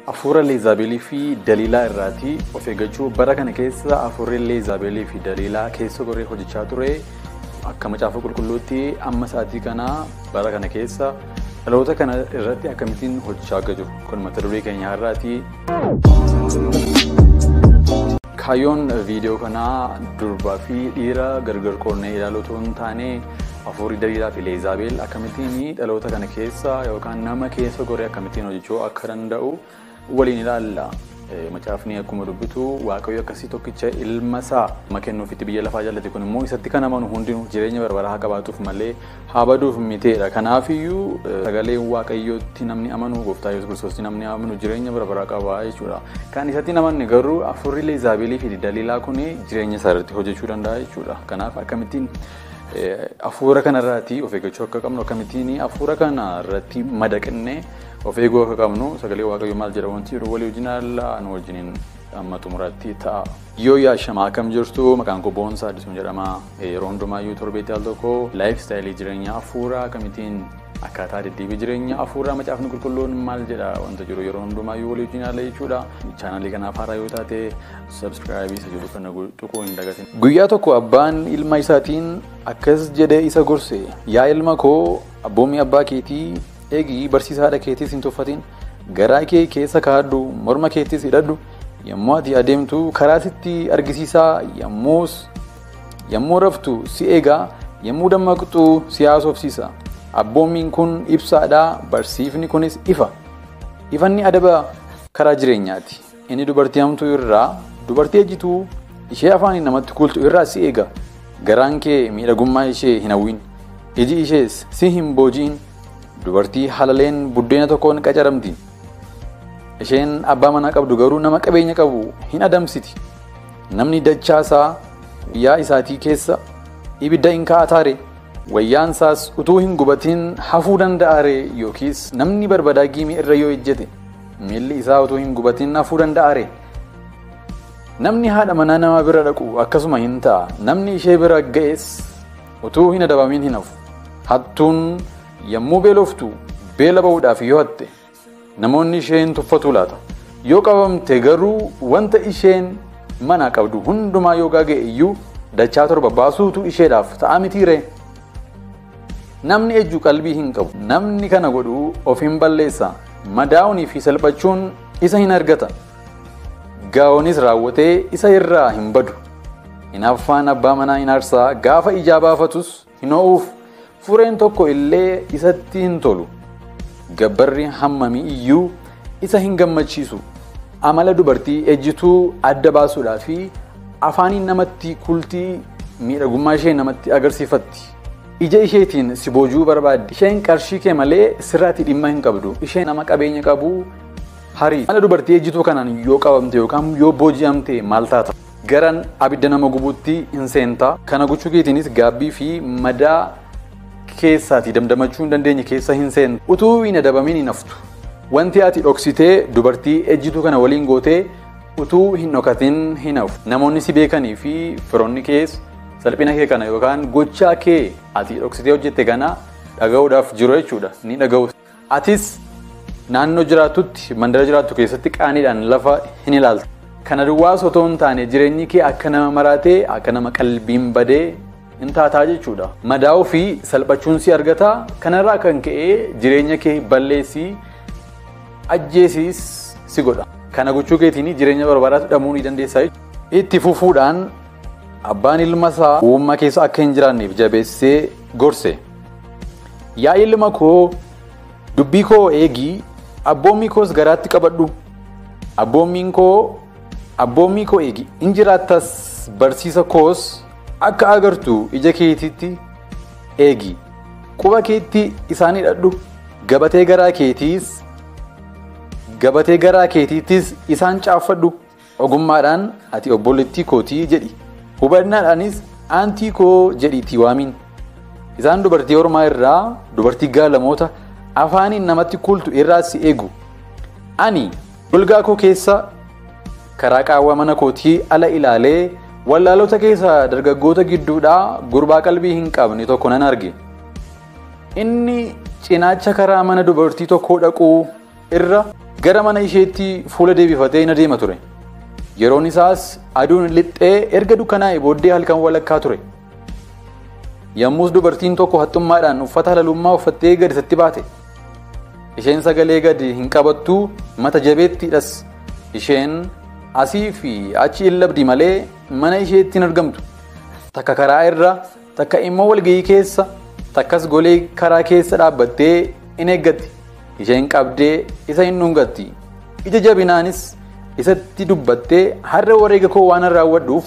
Afuura Leezaabeelii fi Daliilaa irraatii of eeggachuu bara kana keessa afuurri Leezaabeelii fi Daliilaa keessa goree hojjechaa ture akka macaafa qulqulluutti amma sa'aatii kana bara kana keessa dhaloota kana irratti akkamittiin hojjechaa akka jiru kun mata duree keenya har'aati. Kaayyoon viidiyoo kanaa durbaa fi dhiira gargar qoonnee ilaaluu otoo hin taane afuurri Daliilaa fi Leezaabeel akkamittiin dhaloota kana keessa yookaan nama keessa goree akkamittiin hojjechuu akka danda'u waliin ilaalla. Macaafni akkuma dubbitu waaqayyo akkasii tokkicha ilma isaa nama kennuufitti biyya lafaa jaallate kun immoo isatti kan amanu hundinuu jireenya barbaraa haa qabaatuuf malee haa baduuf miteedha. Kanaafiyyuu sagaleen waaqayyootti namni amanu gooftaa Yesuus Kiristoos namni amanu jireenya barbaraa qaba jechuudha. Kan isatti namanni garuu afurri Leezaabeelii fi Daliilaa kun jireenya isaa irratti hojjechuu danda'a jechuudha. Kanaaf akkamittiin afuura kanarraati of eeggachuu akka qabnu akkamittiin afuura kanarratti madaqnee of eeguu akka qabnu sagalee waaqayyoo maal jedha wanti yeroo walii wajjin haala nu wajjiniin amma xumuratti ta'a. Yoo yaashamaa akkam jirtu maqaan koo Boonsaa Addisuun jedhama. Yeroo hundumaayyuu torbeetti al tokko laayif istaayilii jireenyaa afuuraa akkamittiin akkaataa deddeebii jireenya afuuraa macaafni qulqulluun maal jedha wanta jiru yeroo hundumaayyuu walii wajjin haala jechuudha. Chaanaalii kanaaf haaraa yoo taate sabskiraayibii isa jedhu kana tuquu hin dagatin. Guyyaa tokko abbaan ilma isaatiin akkas jedhee isa gorse yaa ilma koo abboommii abbaa keetii eegi barsiisaa haadha keetiis hin tuffatin garaa kee keessa kaadhu morma keettis hidhadhu yommuu ati adeemtu karaa sitti argisiisaa yommuus yommuu raftu si eegaa yommuu dammaqxu si haasofsiisa abboommiin kun ibsaadha barsiifni kunis ifa ifanni adaba karaa jireenyaati inni dubartii hamtuu irraa dubartii ejjituu ishee afaaniin namatti kultu irraa si eega garaan kee miidhagummaa ishee hin hawwin iji ishees si hin booji'in dubartii halaleen buddeena tokkoon qacaramti. Isheen abbaa manaa qabdu garuu nama qabeenya qabu hin adamsiti. Namni dachaasaa guyyaa isaatii keessa ibidda hin kaa'ataare wayyaan isaas utuu hin gubatiin hafuu danda'aare yookiis namni barbadaa giimii irra yoo ejjete miilli isaa utuu hin gubatiin hafuu danda'aare. Namni haadha manaa nama bira dhaqu akkasuma hin ta'a. Namni ishee bira ga'es utuu hin adabamin hin hafu. Hattuun yommuu beeloftu beela ba'uudhaaf yoo hatte namoonni isheen tuffatu laata yoo qabamte garuu wanta isheen mana qabdu hundumaa yoo gaaga'e iyyuu dachaa torba baasuutu isheedhaaf ta'a mitiire. Namni ejju qalbii hin qabu namni kana godhu of hin balleessa madaa'uunii fi salphachuun isa hin argata gaa'onis raawwatee isa irraa hin badu hinaaffaan abbaa manaa hin aarsaa gaafa ijaa baafatus hin ho'uuf fureen tokko illee isatti hin tolu gabbarri hammamii iyyuu isa hin gammachiisu amala dubartii ejjituu adda baasuudhaa fi afaaniin namatti kultii miidhagummaa ishee namatti agarsiifatti ija isheetiin si boojuu barbaaddi isheen qarshii kee malee sirraatti dhimma hin qabdu isheen nama qabeenya qabu harii amala dubartii ejjituu kanaan yoo qabamte yookaan yoo booji'amte maal taata garan abidda nama gubuutti hin seenta kana gochuu keetiinis gaabbii fi madaa keessaati damdamachuu hin dandeenye keessa hin seentu utuu hin adabamin hin haftu wanti ati dhoksitee dubartii ejjituu kana waliin gootee utuu hin dhokatin hin hafu namoonni si beekanii fi firoonni kees salphina kee kana yookaan gochaa kee ati dhoksitee hojjette kana dhaga'uudhaaf jiru jechuudha ni dhaga'u atis naannoo jiraatutti mandara jiraattu keessatti qaaniidhaan lafa hin ilaaltu kana duwwaas otoo hin taane jireenyi kee akka nama maraatee akka nama qalbiin badee hin taataa jechuudha. Madaa'uu fi salphachuun si argata. Kanarraa kan ka'e jireenya kee balleessii ajjeesiis si godha. Kana gochuu keetiin jireenya barbaadaatu dhabuu ni dandeessa. Itti fufuudhaan abbaan ilma isaa uumama keessa akka hin jiraanneef jabeessee gorse. Yaa ilma koo dubbii koo eegii abboommii koos garaatti qabadhu. Abboommiin koo abboommii koo eegi in jiraattas barsiisa koos akka agartu ija keetiitti eegi quba keetti isaan hidhadhu gabatee garaa keetiis gabatee garaa keetiittis isaan caaffadhu ogummaadhaan ati obboleettii kootii jedhi hubannaadhaanis aantii koo jedhiitii waamiin isaan dubartii ormaa irraa dubartii gaalamoota afaaniin namatti kultu irraa si eegu ani golgaa koo keessa karaa qaawwa mana kootii ala ilaalee wallaalota keessa dargaggoota gidduudhaa gurbaa qalbii hin qabne tokko nan arge. Inni cinaacha karaa mana dubartii tokkoo dhaquu irra gara mana isheetti fuula deebifatee na deema ture. Yeroon isaas aduun lixxee erga dukkanaa'e booddee halkan walakkaa ture. Yommus dubartiin tokko haxxummaadhaan uffata halalummaa uffattee gad isatti baate. Isheen sagalee gadi hin qabattuu mata jabeettiidhas. Isheen asii fi achi hin labdi malee mana isheetti hin argamtu. Takka karaa irra, takka immoo walgahii keessa, takkas golee karaa keessa dhaabbattee in eeggatti. Isheen qabdee isa hin dhungatti. Ija jabinaanis isatti dubbattee har'a wareega koo waan raawwadhuuf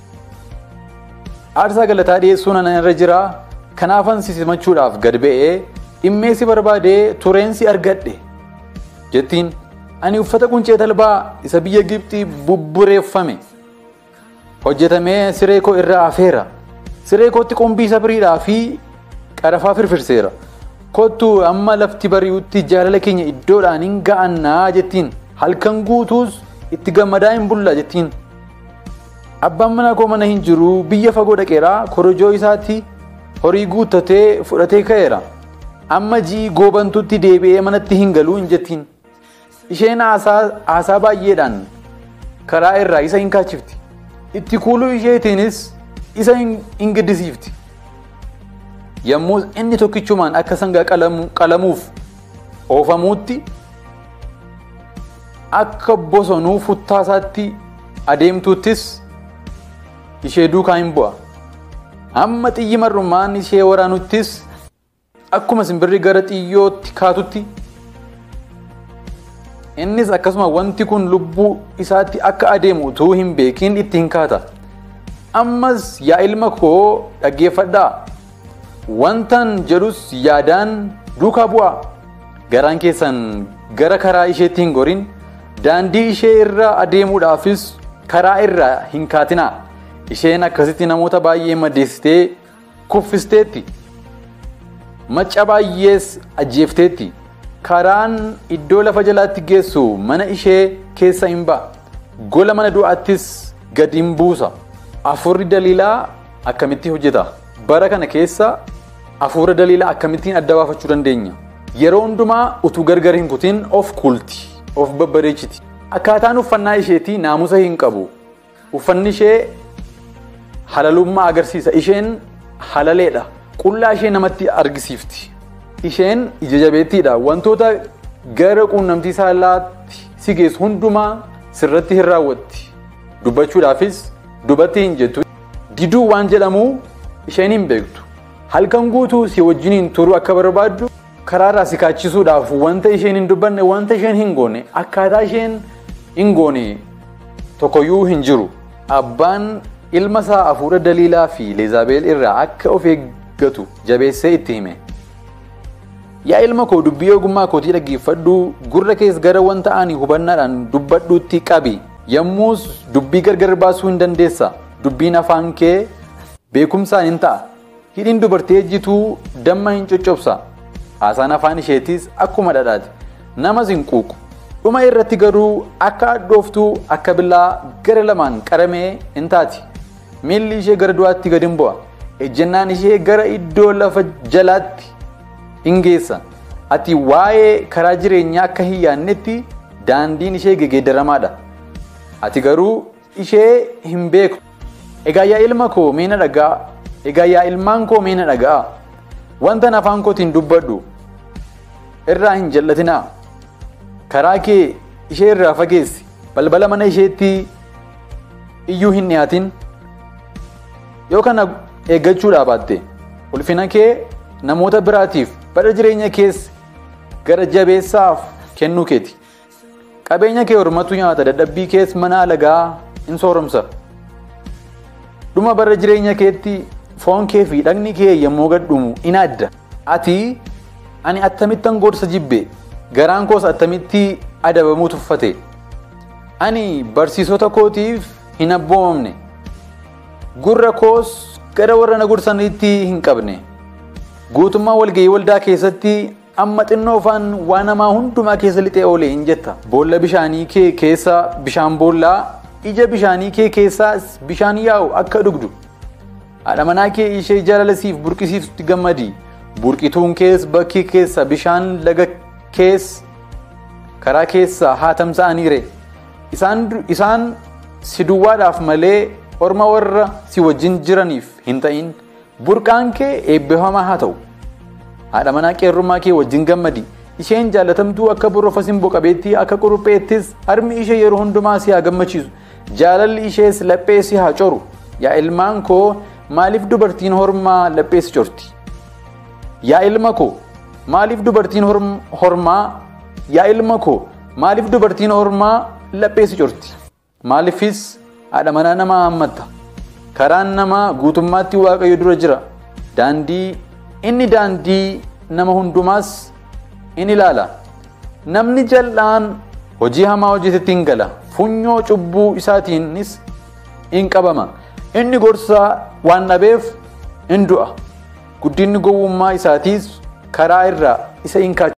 aarsaa galataa dhiyeessuun ana irra jira kanaafan si simachuudhaaf gad ba'ee dhimmee si barbaadee tureen si argadhe jettiin ani uffata quncee talbaa isa biyya Gibxii bubbureeffame hojjetamee siree koo irraa afeera siree kootti qumbii sabriidhaa fi qarafaa firfirseera kottu amma lafti bari'utti jaalala keenya iddoodhaan hin ga'annaa jettiin halkan guutuus itti gammadaa hin bulla jettiin. Abbaan mana koo mana hin jiru biyya fagoo dhaqeera korojoo isaatti horii guuttatee fudhatee ka'eera. Amma ji'i goobantutti deebi'ee manatti hin galuu hin jettiin. Isheen haasaa baay'eedhaan karaa irraa isa hin kaachifti. Itti kuuluu isheetiinis isa hin gaddisiifti. Yommus inni tokkichumaan akka sangaa qalamuuf oofamuutti akka bosonuu futtaasaatti adeemtuuttis ishee duukaa hin bu'a. Amma xiyyi marrumaan ishee waraanuttis akkuma simbirri gara xiyyootti kaatutti innis akkasuma wanti kun lubbuu isaatti akka adeemu utuu hin beekin itti hin kaata. Ammas yaa ilma koo dhaggeeffadhaa. Wantan jedhus yaadaan duukaa bu'a. Garaan keessan gara karaa isheetti hin gorin daandii ishee irra adeemuudhaafis karaa irra hin kaatinaa. Isheen akkasitti namoota baay'ee madeessitee kuffisteetti. Macca baay'ees ajjeefteetti. Karaan iddoo lafa jalaatti geessu mana ishee keessa hin ba'a. Gola mana du'aattis gad hin buusa. Afurri daliilaa akkamitti hojjeta? Bara kana keessa afuura daliilaa akkamittiin adda baafachuu dandeenya? Yeroo hundumaa utuu gargar hin kutin of kulti, of babbareechiti. Akkaataan uffannaa isheetii naamusa hin qabu. Uffanni ishee halalummaa agarsiisa. Isheen halaleedha. Qullaa ishee namatti argisiifti. Isheen ija jabeettiidha. Wantoota gara quunnamtii saalaatti si geessu hundumaa sirratti hin raawwatti. Dubbachuudhaafis dubatti hin jettu. Diduu waan jedhamu isheen hin beektu. Halkan guutuu si wajjiniin turuu akka barbaaddu karaarraa si kaachisuudhaaf wanta isheen hin dubbanne wanta isheen hin goone akkaataa isheen hin goone tokkoyyuu hin jiru. Abbaan ilma isaa hafuura daliilaa fi leezabeel irraa akka of eeggatu jabeessee itti hime. Yaa ilma koo dubbii ogummaa kootii dhaggeeffadhu gurra kees gara wanta ani hubannaadhaan dubbadhuutti qabi. Yommus dubbii gargar baasuu hin dandeessa. Dubbiin afaan kee beekumsaan hin ta'a. Hidhiin dubartii ejjituu damma hin coccobsa. Haasaan afaan isheetis akkuma dhadhaati. Namas hin quuqu. Dhuma irratti garuu akka hadhooftuu akka billaa gara lamaan qaramee hin taati. Miilli ishee gara du'aatti gad hin bu'a. Ejjennaan ishee gara iddoo lafa jalaatti hin geessa. Ati waa'ee karaa jireenyaa akka hin yaannetti daandiin ishee gegeeddaramaadha. Ati garuu ishee hin beektu. Egaa yaa ilma koo mee na dhaga'a. Egaa yaa ilmaan koo mee na dhaga'a. Wanta afaan kootiin dubbadhu irraa hin jallatinaa. Karaa kee ishee irraa fageessi. Balbala mana isheetti iyyuu hin dhiyaatin. Yoo kana eeggachuudhaa baatte ulfina kee namoota biraatiif bara jireenya kees gara jabeessaaf kennuu keeti. Qabeenya kee hormatu nyaata dadhabbii kees mana alagaa in sooromsa. Dhuma bara jireenya keetti foon kee fi dhagni kee yommuu gadhumu in adda. Ati ani attamittan gorsa jibbe garaan koos attamitti adabamuu tuffate. Ani barsiisota kootiif hin abboomamne. Gurra koos gara warra na gorsaniitti hin qabne. Guutummaa walgahii waldaa keessatti amma xinnoofaan waan namaa hundumaa keessa lixee oole hin jetta. Boolla bishaanii kee keessa bishaan boollaa ija bishaanii kee keessaas bishaan yaa'u akka dhugdu. Haadha manaa kee ishee jaalalasiif burqisiiftutti gammadi. Burqituun kees bakki keessa bishaan laga kees karaa keessaa haa tamsa'aniire isaan si duwwaadhaaf malee orma warra si wajjin jiraniif hin ta'in burqaan kee eebbifamaa haa ta'u haadha manaa qeerrummaa kee wajjin gammadi isheen jaalatamtuu akka borofa simboo qabeettii akka qurupheettis harmi ishee yeroo hundumaa si haa gammachiisu jaalalli ishees laphee si haa coru yaa ilmaan koo maaliif dubartiin hormaa laphee si corti yaa ilma koo maaliif dubartiin hormaa yaa ilma koo maaliif dubartiin hormaa laphee si corti maaliifis haadha manaa namaa hammatta karaan namaa guutummaatti waaqayyo dura jira daandii inni daandii nama hundumaas in ilaala namni jal'aan hojii hamaa hojjetetti hin gala funyoo cubbuu isaatiinis in qabama inni gorsaa waan dhabeef in du'a guddinni gowwummaa isaatiis karaa irraa isa in